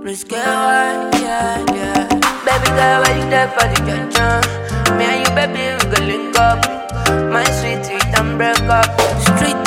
Risque one, yeah, yeah. Baby girl, why you there for the junction? Me and you, baby, we go link up. My sweet, sweet, and break up. Street,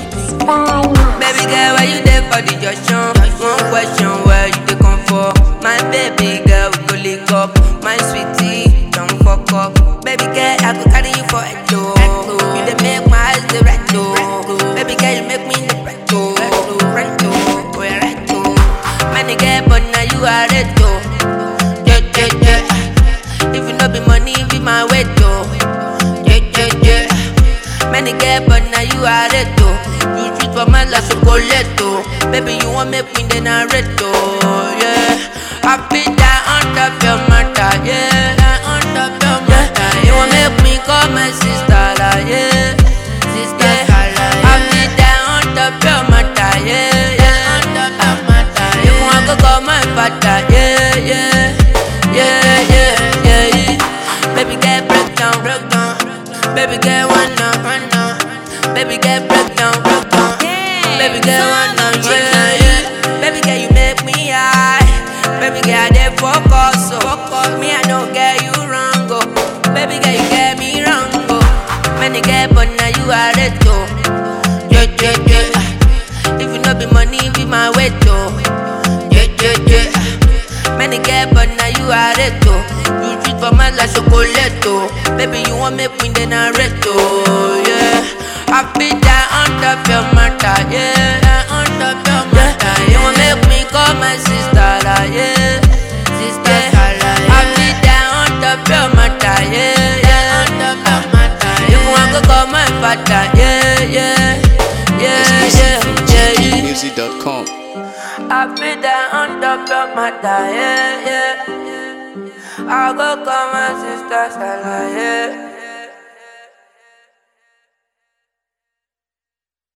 Baby girl, why you there for the junction? One question, where you dey come for? My baby girl, we go link up. My sweetie, don't fuck up. Baby girl, I go carry you for a tour. You dey make my eyes dey red though. Baby girl, you make me the red though. Red though, we red though. Many girl, but now you are red though. Yeah, yeah, yeah. If you no be money, be my way though. Yeah, yeah, yeah. Many get, but now you are it though. You treat for my life chocolate though. Baby, you want me queen, then I red though. Yeah, I be that on top your matter. Yeah, that on top your matter. You want make me call my sister, like, yeah. Sister, I be that on top your matter. Yeah, yeah, on top your matter. You want to call my father. Yeah, yeah, yeah, yeah, yeah. yeah. Baby, get break down, break down. Baby girl wanna run now. Baby girl break down, break down. Baby girl wanna yeah, yeah. Baby girl you make me high. Baby girl I dey focus, so focus me I don't get you wrong, oh. Baby girl you get me wrong, oh. Many get but now you are it, oh. Yeah, yeah, yeah. If you no be money, be my way, oh. Yeah, yeah, yeah. Many get but now you are it, oh. You treat for my like chocolate, oh. Baby, you want me queen, then I red, oh. Yeah. I be that on top your matter, yeah. That on top your matter, yeah. You want make me call my sister, like, yeah. Sister, I be that on top your matter, yeah. Yeah, on top your matter, yeah. You want to call my father, yeah, yeah. Yeah, yeah, yeah, yeah. Music.com. I be there on top of my die, yeah, yeah. I go call my sister, Stella, yeah.